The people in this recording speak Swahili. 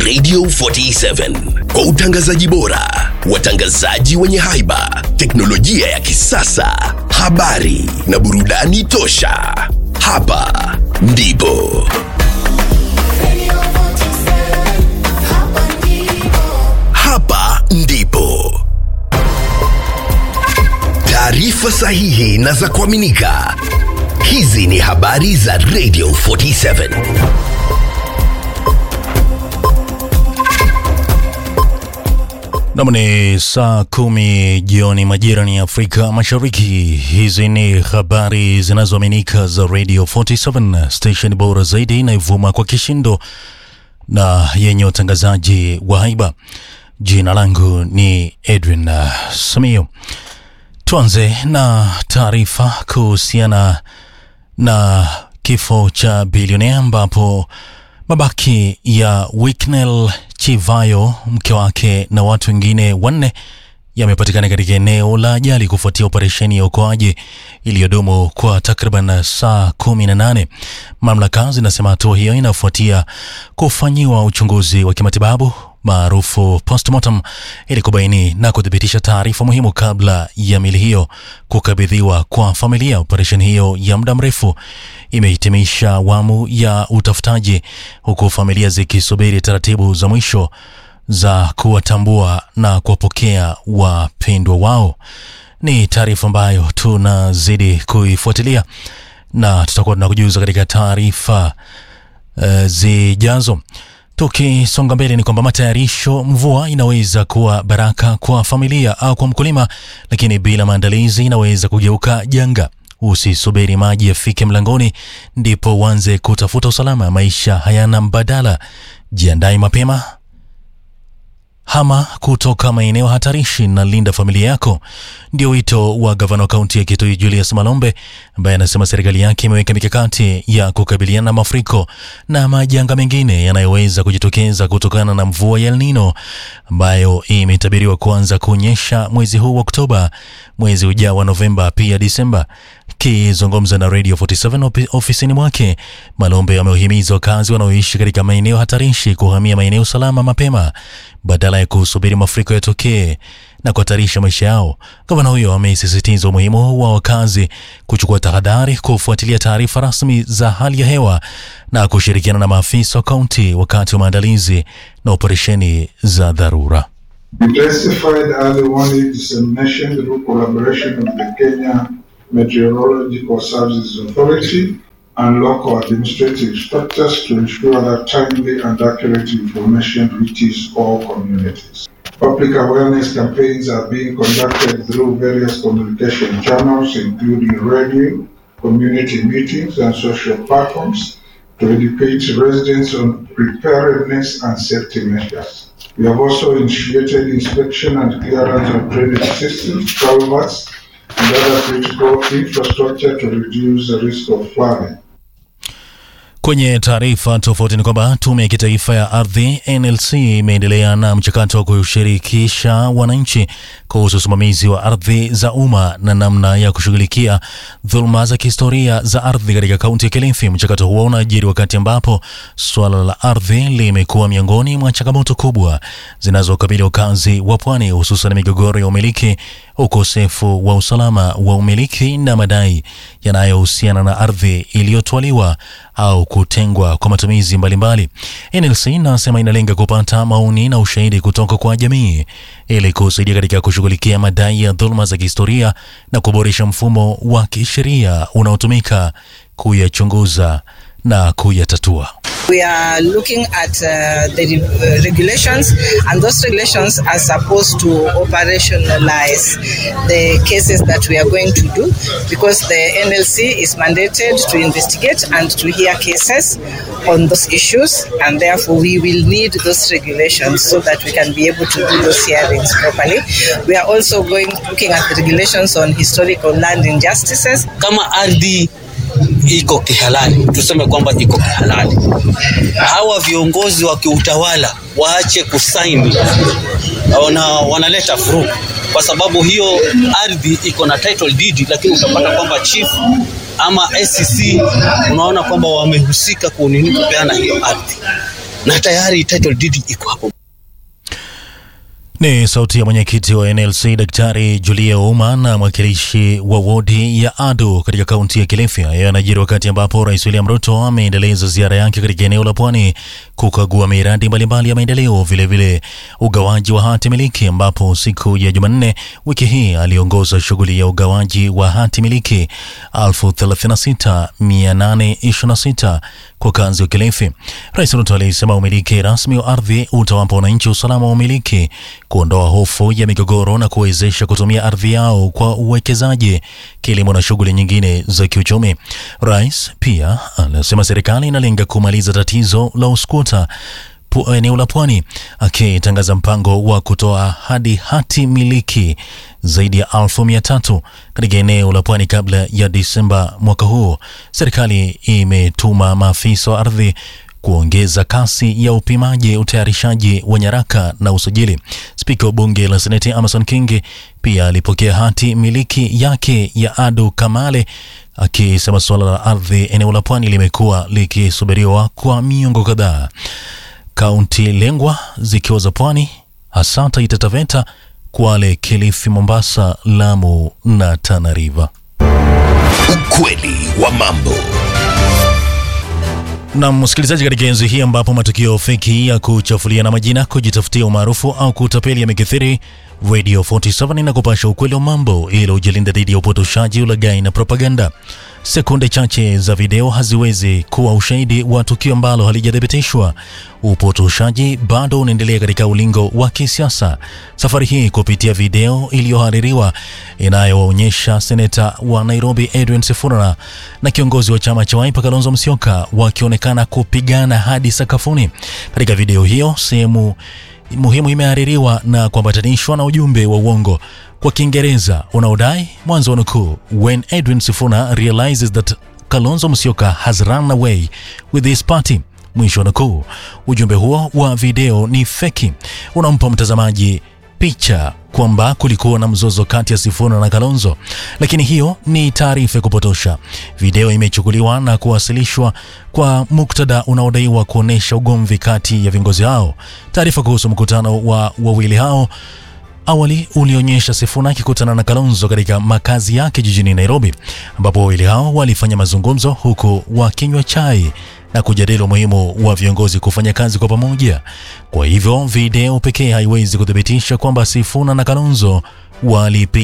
Radio 47 kwa utangazaji bora, watangazaji wenye haiba, teknolojia ya kisasa, habari na burudani tosha. Hapa ndipo hapa ndipo taarifa sahihi na za kuaminika. Hizi ni habari za Radio 47. Nam ni saa kumi jioni majira ni Afrika Mashariki. Hizi ni habari zinazoaminika za Radio 47 station bora zaidi inayovuma kwa kishindo na yenye utangazaji wa haiba. Jina langu ni Edwin uh, Samio. Tuanze na taarifa kuhusiana na kifo cha bilionea ambapo mabaki ya Wicknell Chivayo, mke wake na watu wengine wanne yamepatikana katika eneo la ajali kufuatia operesheni ya uokoaji iliyodumu kwa takriban saa kumi na nane. Mamlaka zinasema hatua hiyo inafuatia kufanyiwa uchunguzi wa kimatibabu maarufu postmortem ili kubaini na kuthibitisha taarifa muhimu kabla ya mili hiyo kukabidhiwa kwa familia. Operesheni hiyo ya muda mrefu imehitimisha awamu ya utafutaji, huku familia zikisubiri taratibu za mwisho za kuwatambua na kuwapokea wapendwa wao. Ni taarifa ambayo tunazidi kuifuatilia na tutakuwa tunakujuza katika taarifa uh, zijazo. Tukisonga mbele ni kwamba matayarisho, mvua inaweza kuwa baraka kwa familia au kwa mkulima, lakini bila maandalizi inaweza kugeuka janga. Usisubiri maji yafike mlangoni ndipo uanze kutafuta usalama. Maisha hayana mbadala. Jiandae mapema, hama kutoka maeneo hatarishi na linda familia yako. Ndio wito wa gavana wa kaunti ya Kitui Julius Malombe, ambaye anasema serikali yake imeweka mikakati ya kukabiliana na mafuriko na majanga mengine yanayoweza kujitokeza kutokana na mvua ya El Nino ambayo imetabiriwa kuanza kunyesha mwezi huu wa Oktoba, mwezi ujao wa Novemba, pia Disemba. Akizungumza na Radio 47 opi- ofisini mwake, Malombe amewahimiza wakazi wanaoishi katika maeneo hatarishi kuhamia maeneo salama mapema badala ya kusubiri mafuriko yatokee na kuhatarisha maisha yao. Gavana huyo amesisitiza umuhimu wa wakazi kuchukua tahadhari, kufuatilia taarifa rasmi za hali ya hewa na kushirikiana na maafisa wa kaunti wakati wa maandalizi na operesheni za dharura. Intensified early warning dissemination through collaboration with the Kenya Meteorological Services Authority and local administrative structures to ensure that timely and accurate information reaches all communities. Public awareness campaigns are being conducted through various communication channels, including radio, community meetings, and social platforms to educate residents on preparedness and safety measures. We have also initiated inspection and clearance of drainage systems, culverts, and other critical infrastructure to reduce the risk of flooding. Kwenye taarifa tofauti ni kwamba tume ya kitaifa ya ardhi NLC imeendelea na mchakato wa kushirikisha wananchi kuhusu usimamizi wa ardhi za umma na namna ya kushughulikia dhuluma za kihistoria za ardhi katika kaunti ya Kilifi. Mchakato huo unajiri wakati ambapo suala la ardhi limekuwa miongoni mwa changamoto kubwa zinazokabili wakazi wa pwani, hususan migogoro ya umiliki, ukosefu wa usalama wa umiliki na madai yanayohusiana na ardhi iliyotwaliwa au kutengwa kwa matumizi mbalimbali. NLC inasema inalenga kupata maoni na ushahidi kutoka kwa jamii ili kusaidia katika kushughulikia madai ya dhuluma za kihistoria na kuboresha mfumo wa kisheria unaotumika kuyachunguza na kuyatatua. We are looking at uh, the re- uh, regulations, and those regulations are supposed to operationalize the cases that we are going to do because the NLC is mandated to investigate and to hear cases on those issues, and therefore we will need those regulations so that we can be able to do those hearings properly. We are also going looking at the regulations on historical land injustices kama ardhi iko kihalali, tuseme kwamba iko kihalali, hawa viongozi wa kiutawala waache kusaini, wana, wanaleta vurugu kwa sababu hiyo ardhi iko na title deed, lakini utapata kwamba chief ama SCC unaona kwamba wamehusika kunini kupeana hiyo ardhi. na tayari title deed iko hapo. Ni sauti ya mwenyekiti wa NLC Daktari Julia Ouma na mwakilishi wa wodi ya Ado katika kaunti ya Kilifi. Hayo yanajiri wakati ambapo Rais William Ruto ameendeleza ziara yake katika eneo la Pwani kukagua miradi mbalimbali ya maendeleo, vilevile ugawaji wa hati miliki, ambapo siku ya Jumanne wiki hii aliongoza shughuli ya ugawaji wa hati miliki 36826 kwa kazi wa Kilifi. Rais Ruto alisema umiliki rasmi wa ardhi utawapa wananchi usalama wa umiliki, kuondoa hofu ya migogoro na kuwezesha kutumia ardhi yao kwa uwekezaji, kilimo na shughuli nyingine za kiuchumi. Rais pia anasema serikali inalenga kumaliza tatizo la uskuta pu- eneo la Pwani, akitangaza mpango wa kutoa hadi hati miliki zaidi ya elfu mia tatu katika eneo la Pwani kabla ya Disemba mwaka huu. Serikali imetuma maafisa wa ardhi kuongeza kasi ya upimaji, utayarishaji wa nyaraka na usajili. Spika wa bunge la Seneti Amason Kingi pia alipokea hati miliki yake ya Ado Kamale akisema suala la ardhi eneo la Pwani limekuwa likisubiriwa kwa miongo kadhaa. Kaunti lengwa zikiwa za Pwani, hasa Taita Taveta, Kwale, Kilifi, Mombasa, Lamu na Tana River. Ukweli wa mambo. Na msikilizaji, katika enzi hii ambapo matukio feki ya kuchafuliana majina, kujitafutia umaarufu au kutapeli yamekithiri, Radio 47 inakupasha ukweli wa mambo ili ujilinda dhidi ya upotoshaji, ulaghai na propaganda. Sekunde chache za video haziwezi kuwa ushahidi wa tukio ambalo halijathibitishwa. Upotoshaji bado unaendelea katika ulingo wa kisiasa, safari hii kupitia video iliyohaririwa inayowaonyesha seneta wa Nairobi Edwin Sifuna na kiongozi wa chama cha Wiper Kalonzo Musyoka wakionekana kupigana hadi sakafuni. Katika video hiyo sehemu muhimu imehaririwa na kuambatanishwa na ujumbe wa uongo kwa Kiingereza unaodai mwanzo wa nukuu, when Edwin Sifuna realizes that Kalonzo Musyoka has run away with his party, mwisho wa nukuu. Ujumbe huo wa video ni feki, unampa mtazamaji picha kwamba kulikuwa na mzozo kati ya Sifuna na Kalonzo, lakini hiyo ni taarifa ya kupotosha. Video imechukuliwa na kuwasilishwa kwa muktadha unaodaiwa kuonyesha ugomvi kati ya viongozi hao. Taarifa kuhusu mkutano wa wawili hao awali ulionyesha Sifuna akikutana na Kalonzo katika makazi yake jijini Nairobi, ambapo wawili hao walifanya mazungumzo huku wakinywa chai na kujadili umuhimu wa viongozi kufanya kazi kwa pamoja. Kwa hivyo video pekee haiwezi kuthibitisha kwamba Sifuna na Kalonzo walipiga